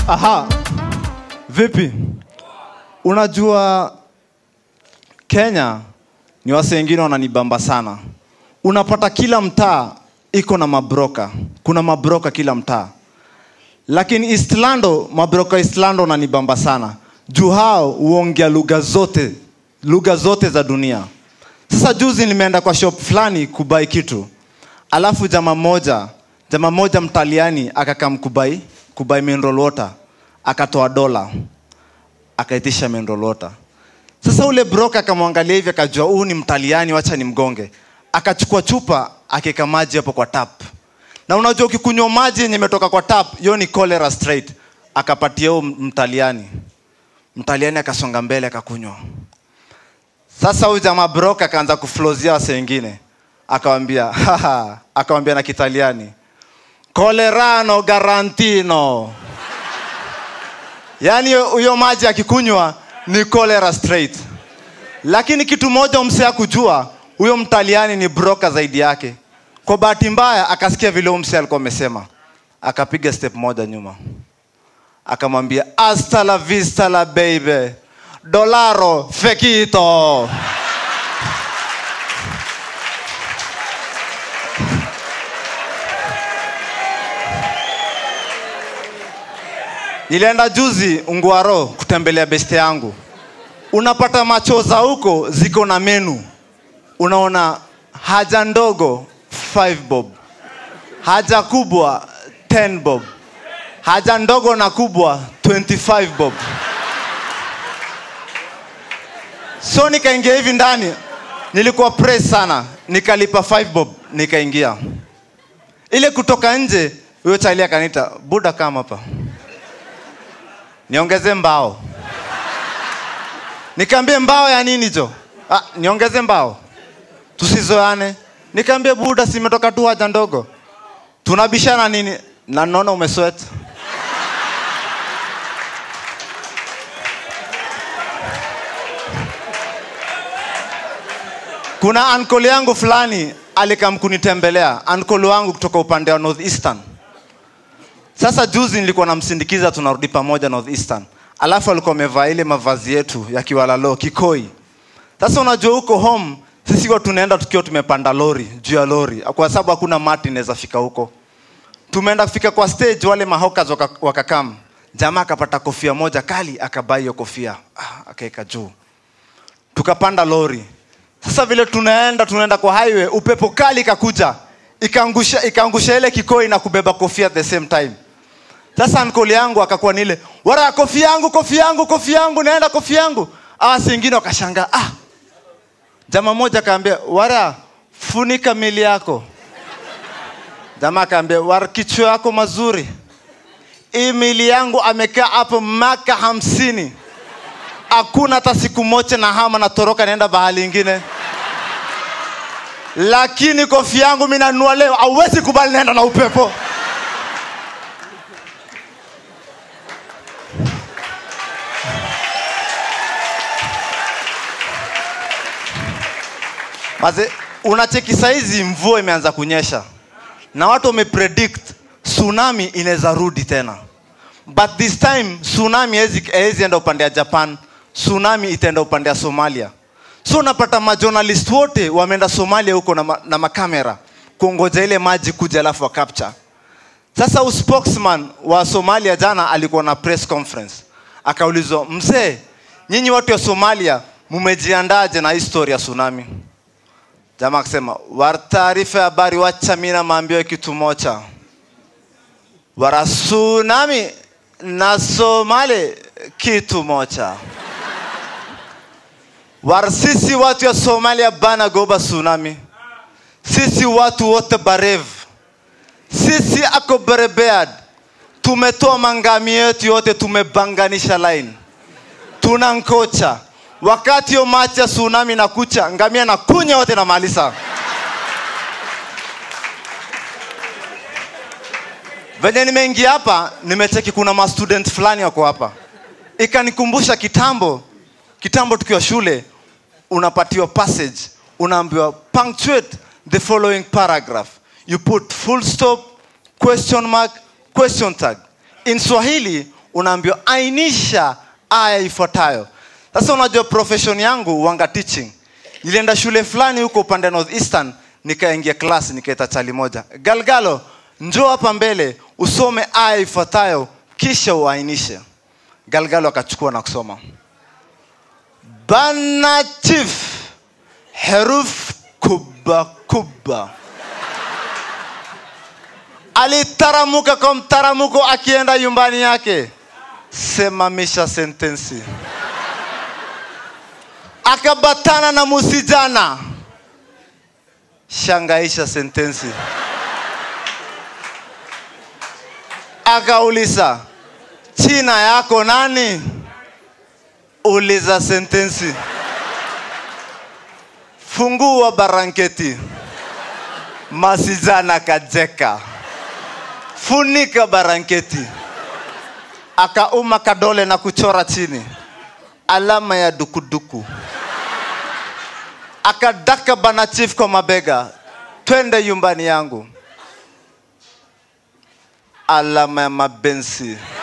Aha. Vipi? Unajua Kenya ni wase wengine wananibamba sana. Unapata kila mtaa iko na mabroka. Kuna mabroka kila mtaa. Lakini Eastlando, mabroka Eastlando wananibamba sana. Juu hao huongea lugha zote, lugha zote za dunia. Sasa juzi nimeenda kwa shop fulani kubai kitu. Alafu jamaa moja, jamaa moja mtaliani akakam kubai, kubai mineral water. Akatoa dola. Akaitisha mineral water. Sasa ule broker akamwangalia hivi akajua huu ni mtaliani, wacha ni mgonge. Akachukua chupa akaweka maji hapo kwa tap. Na unajua ukikunywa maji yenye imetoka kwa tap, hiyo ni cholera straight. Akapatia huyo mtaliani. Mtaliani akasonga mbele akakunywa. Sasa huyu jamaa broker akaanza kuflozia wase wengine. Akawambia, haha, akawambia na Kitaliani. Colerano garantino. Yaani huyo maji akikunywa ni cholera straight. Lakini kitu moja msee akujua, huyo mtaliani ni broker zaidi yake. Kwa bahati mbaya akasikia vile huyo msee alikuwa amesema, akapiga step moja nyuma, akamwambia hasta la vista la baby dolaro fekito. Nilienda juzi Ungwaro kutembelea beste yangu. Unapata machoza huko ziko na menu. Unaona haja ndogo 5 bob, haja kubwa 10 bob, haja ndogo na kubwa 25 bob. So nikaingia hivi ndani, nilikuwa press sana, nikalipa 5 bob, nikaingia. Ile kutoka nje, huyo chali akaniita, buda kama hapa niongeze mbao. Nikaambie mbao ya nini jo? Ah, niongeze mbao tusizoane. Nikaambie buda, simetoka tu haja ndogo, tunabishana nini? Na naona umesweat. Kuna ankole yangu fulani alikam kunitembelea, ankole wangu kutoka upande wa North Eastern. Sasa juzi nilikuwa namsindikiza, tunarudi pamoja North Eastern, alafu alikuwa amevaa ile mavazi yetu ya kiwalalo kikoi. Sasa unajua huko home sisi huwa tunaenda tukiwa tumepanda lori juu ya lori, kwa sababu hakuna mati inaweza fika huko. Tumeenda kufika kwa stage, wale mahokas waka- wakakam, jamaa akapata kofia moja kali, akabai hiyo kofia ah, akaweka juu, tukapanda lori. Sasa vile tunaenda tunaenda kwa highway, upepo kali kakuja ikaangusha ikaangusha ile kikoi na kubeba kofia at the same time. Sasa ankoli yangu akakuwa nile wara kofia yangu kofia yangu kofia yangu naenda kofia yangu. Ah, singine wakashangaa ah. Jamaa mmoja akaambia wara funika mili yako. Jamaa akaambia wara kichwa yako mazuri. Hii mili yangu amekaa hapo maka hamsini. Hakuna hata siku moja na hama natoroka naenda bahali ingine lakini kofia yangu mimi nanunua leo, hauwezi kubali naenda na upepo. Maze, unacheki saizi mvua imeanza kunyesha na watu wamepredict tsunami inaweza rudi tena, but this time tsunami haiwezi enda upande ya Japan, tsunami itaenda upande ya Somalia so unapata majournalist wote wameenda somalia huko na, ma, na makamera kuongoja ile maji kuja alafu wa capture sasa uspokesman wa somalia jana alikuwa na press conference akaulizwa mzee nyinyi watu wa somalia mumejiandaje na historia ya tsunami jamaa akasema war taarifa ya habari wacha mina maambio kitu mocha wara tsunami na somali kitu mocha war sisi watu ya somalia bana goba tsunami sisi watu wote barev sisi ako berebead tumetoa mangami yetu yote tumebanganisha line tuna nkocha wakati yo machi ya tsunami na kucha ngamia na kunya yote na malisa venye nimeingia hapa nimecheki kuna mastudent fulani wako hapa ikanikumbusha kitambo kitambo tukiwa shule unapatiwa passage unaambiwa punctuate the following paragraph you put full stop question mark question tag in swahili unaambiwa ainisha aya ifuatayo sasa unajua profession yangu wanga teaching nilienda shule fulani huko upande north eastern nikaingia class nikaita chali moja galgalo njoo hapa mbele usome aya ifuatayo kisha uainishe galgalo akachukua na kusoma bana chief heruf kubwa kubwa alitaramuka kwa mtaramuko akienda nyumbani yake semamisha sentensi akabatana na musijana shangaisha sentensi akauliza china yako nani uliza sentensi fungua baranketi masijana kajeka funika baranketi akauma kadole na kuchora chini alama ya dukuduku akadaka bana chief kwa mabega twende nyumbani yangu alama ya mabensi